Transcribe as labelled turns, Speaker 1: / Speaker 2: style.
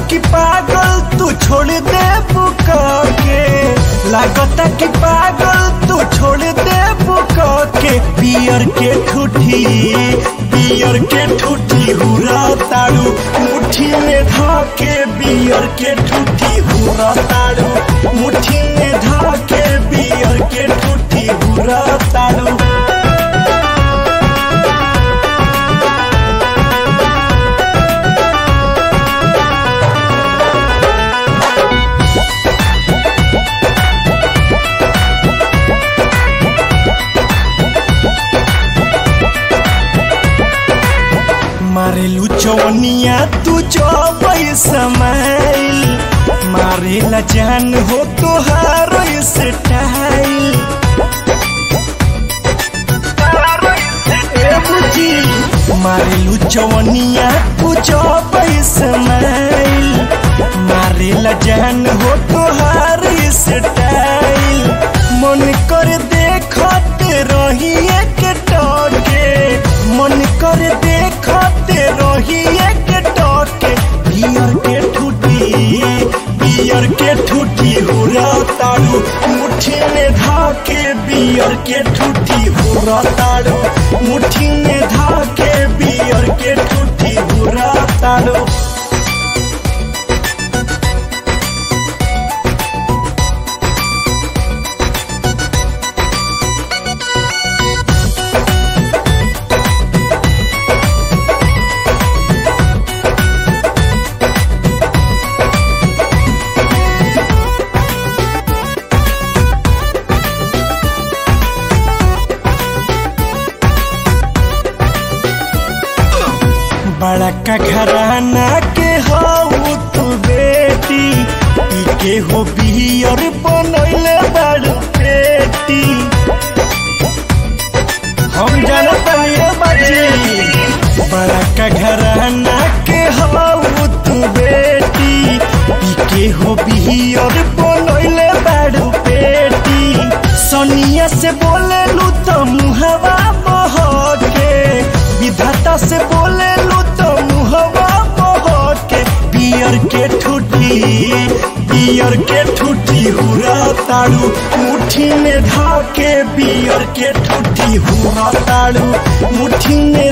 Speaker 1: कि पागल तू छोड़ दे बुका के लागता कि पागल तू छोड़ दे बुका के पियर के ठूठी पियर के ठूठी हुरा ताड़ू मुट्ठी में धाके बियर के ठूठी हुरा ताड़ू मुट्ठी में धाके बियर के ठूठी हुरा ताड़ू मारेलू चौनिया तू चौबई समाइल मारेला जान हो तोहार स्टाइल ए बुझी मारेलू चौनिया तू चौबई समाइल मारेला जान हो तोहार स्टाइल मन कर देखते रही एक टके मन कर देखते रही एक टके बियर के ठूठी बियर के ठूठी हुरा ताड़ू मुट्ठी में धाके बियर के ठूठी हुरा ताड़ू मुट्ठी में धाके बियर के ठूठी हुरा ताड़ू बड़ा का घराना के हो तू बेटी पी के हो बियर बनैले बड़ पेटी हम जानत ये बाजी बड़ा का घराना के हो तू बेटी पी के हो बियर बनैले बड़ पेटी सोनिया से बोले लू तो मुहवा बहके विधाता से बोले लू तो मुहवा बहके बियर के ठूठी बियर के ठूठी हुरा ताड़ू मुट्ठी में धाके बियर के ठूठी हुरा ताड़ू मुट्ठी में